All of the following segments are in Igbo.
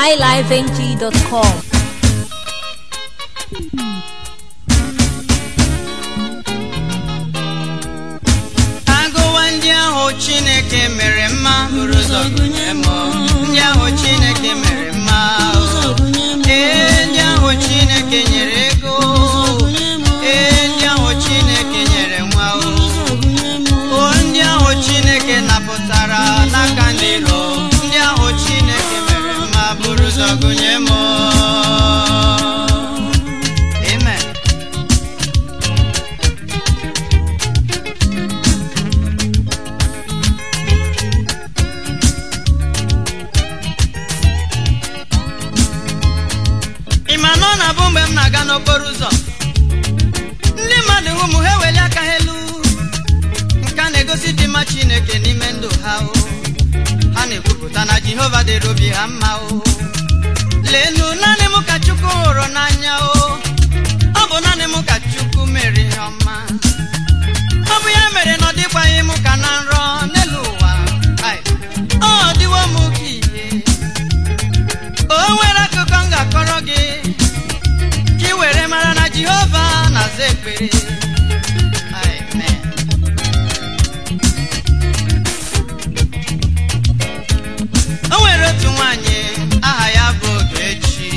highlifeng.com. agụwa ndị ahụ chineke mere mma buru ụzọ gụnye m ndị ahụ chineke mere mma ee ndị ahụ chineke nyere ego ee ndị ahụ chineke nyere nwa o ndị ahụ chineke napụtara n'aka ndị iro ndị ahụ chineke mere mma buru ụzọ gụnye m amen ị ma na ọ na-abụ mgbe m na-aga n'okporo ụzọ ndị mmadụ hụ m ha eweli aka ha elu nke a na-egosi dị mma chineke n'ime ndụ ha o ha na-ekwupụta na jehova dịrị obi ha mma o leenụ naanị m ka chukwu hụrụ n'anya o ọ bụ naanị m ka chukwu mere ihe ọma ọ bụ ya mere na ọ dịkwaghị m ka na nrọ n'elu ụwa Ai, ọ dịwo m ka ihe o nwere akụkọ m ga-akọrọ gị ka ị were mara na jehova na-aza ekpere Amen. o nwere otu nwanyị aha ya bụ ogechi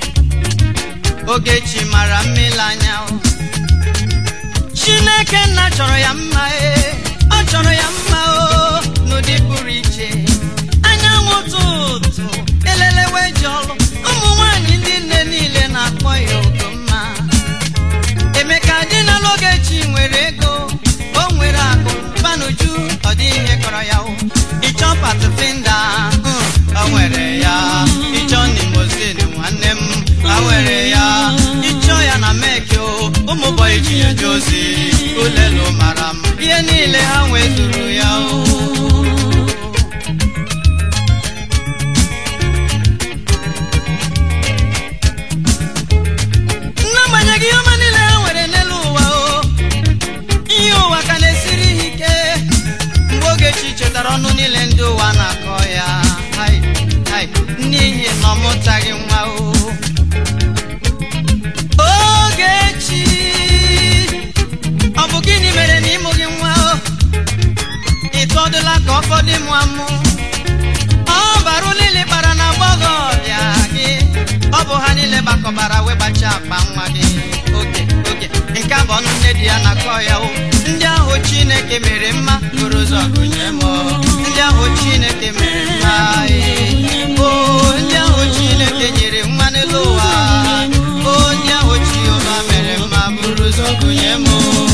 ogechi mara mmiri anya o. chineke nna chọrọ ya mma ee ọ chọrọ ya mma o n'ụdị pụrụ iche anyanwụ ụtụtụ elelewe ji ọlụ ụmụ nwanyị ndị nne niile na-akpọ ya ogomma emeka dị na Ogechi nwere ego o nwere akụ banuju ọ dị ihe kọrọ ya o ịchọ patụfinda o nwere ya ịchọ nimozin nwanne m ha nwere ya ịchọ ya na meki o ụmụ bọyị ji ya eje ozi ulelu mara m ihe niile ha nwezuru ya o n'agbanyeghị ihe ọma niile ha nwere n'elu ụwa o ihe ụwa ka na-esiri ha ike mgbe Ogechi chetara ọnụ niile ndị ụwa na-akọ ya hai, hai, n'ihi na ọ mụtaghị nwa o Ogechi ọ bụ gịnị mere na ịmụghị nwa o ịtọdụla ka ọ fọdụ mụ amụ ọ bara niile kpara na agbọghọbịa gị ọ bụ ha niile gbakọbara wee gbacha akpa nwa gị oge oge nke a bụ ọnụ nne di ya na-akọ ya o ndị ahụ chineke mere mma buru ụzọ gụnye m ndị ahụ chineke mere mma ee. o ndị ahụ chineke nyere nwa n'elu ụwa o ndị ahụ jehova mere mma buru ụzọ gụnye m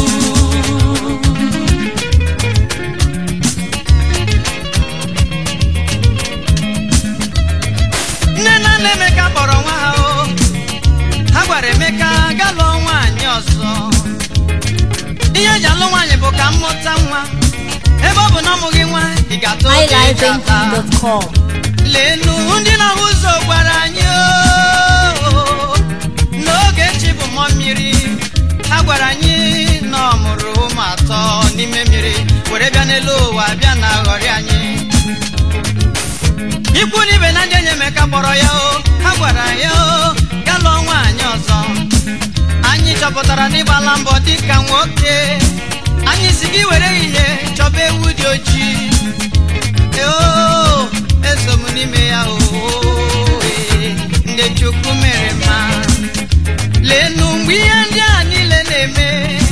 nne na nna emeka kpọrọ nwa ha o ha gwara emeka ga lụọ nwaanyị ọzọ ihe eji alụ nwaanyị bụ ka mmụta nwa ebe ọ bụ na ọmụghị nwa ị ga-ata oge eji ata highlifeng.com. lenu ndị na-ahụ ụzọ gwara anyị oo, n'oge echi bụ mmụọ mmiri ha gwara anyị na ọ mụrụ ụmụ atọ n'ime mmiri were bịa n'elu ụwa bịa na ghọrị anyị ikwu na ibe na ndị enyi Emeka kpọrọ ya o ha gwara ya o ga lụọ nwaanyị ọzọ anyị chọpụtara n'ịgbala mbọ dịka nwoke anyị si gị were ihe chọba ewu dị ojii oo eso m n'ime ya o ee, ndị chukwu mere mma leenụ mgbe ihe ndị a niile na-eme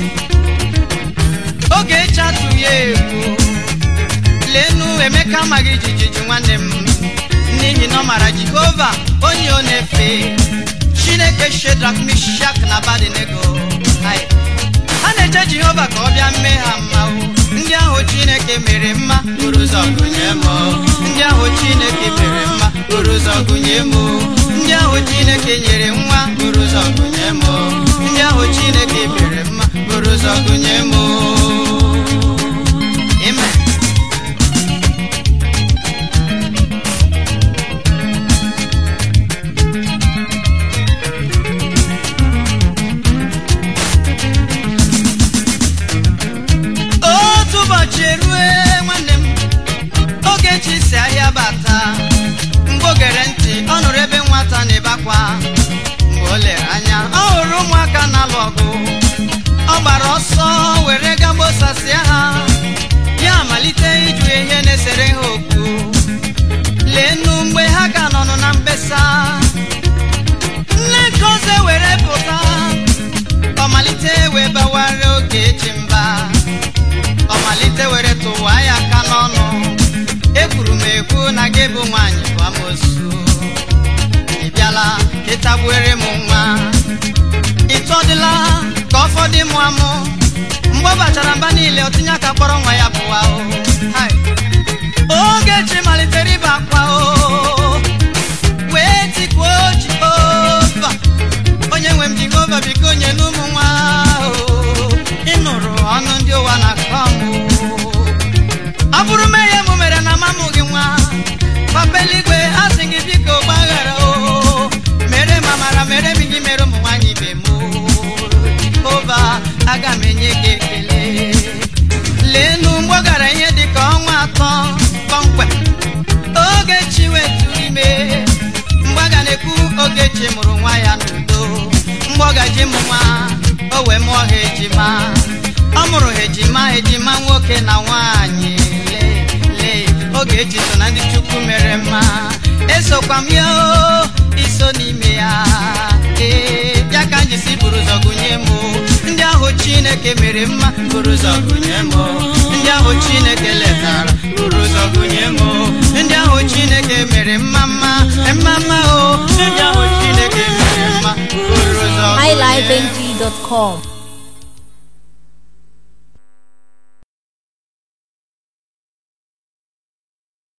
oge chatụ ya egwu leenụ emeka amaghị jijiji nwanne m n'ihi na ọ mara jehova onye ọ na-efe chineke shedrak mishak na abadinego Hai. ha na-eche jehova ka ọ bịa mee ha mma o ndị ahụ chineke mere mma buru ụzọ gụnye m ndị ahụ chineke mere mma buru ụzọ gụnye m ndị ahụ chineke nyere nwa buru ụzọ gụnye m ndị ahụ chineke mere mma buru ụzọ gụnye m Amen. otu ụbọchị erue nwanne m oge chi si ahịa bata mgbe Chukwu gere ntị ọ nụrụ ebe nwata na-ebe akwa mgbe o lere anya ọ hụrụ ụmụaka na-alụ ọgụ ọ gbara ọsọ were gaa gbosasịa ha ya malite ịjụ ihe na-esere ha okwu leenụ mgbe ha ka nọnụ na mkpesa nne nkoze were pụta ọ malite wee bawara oge echi mba ọ malite were tụwa ya aka n'ọnụ ekwuru m ekwu na gị bụ nwaanyị bụ amosu ị bịala ịtagbuere m nwa ịtọdịla ka ọ fọdụ mụ amụ mgbe ọ bachara mba niile ọ tinye aka kpọrọ nwa ya pụwa o Hai. ogechi malitere ịba akwa o wee tikuo jehova onye nwe m jehova biko nye n'ụmụ nwa o ị nụrụ ọnụ ndị ụwa na-akọ m o. ọ bụrụ mmehie m mere na mamụ gị nwa papa eluigwe asị gị biko gbaghara o mere m amara mere m gị mere ụmụ nwaanyị ibe m o. jehova aga m enye gị ekele leenu mgbe ọ gara ihe dị ka ọnwa atọ kpọmkwem ogechi wetụrụ ime mgbe a ga na-ekwu ogechi mụrụ nwa ya n'udo mgbe ọ gaji mụ nwa o wee mụọ ha ejima ọ mụrụ ha ejima ejima nwoke na nwaanyị lee lee ogechi so na ndị chukwu mere mma esokwa m ya o iso n'ime ya ee ya ka m ji si buru ụzọ gụnye m o. ndị ahụ chineke mere mma buru ụzọ gụnye m o. ndị ahụ chineke letara buru ụzọ gụnye m o. ndị ahụ chineke mere mma mma mma mma o ndị ahụ chineke mere mma buru ụzọ gụnye m highlifeng.com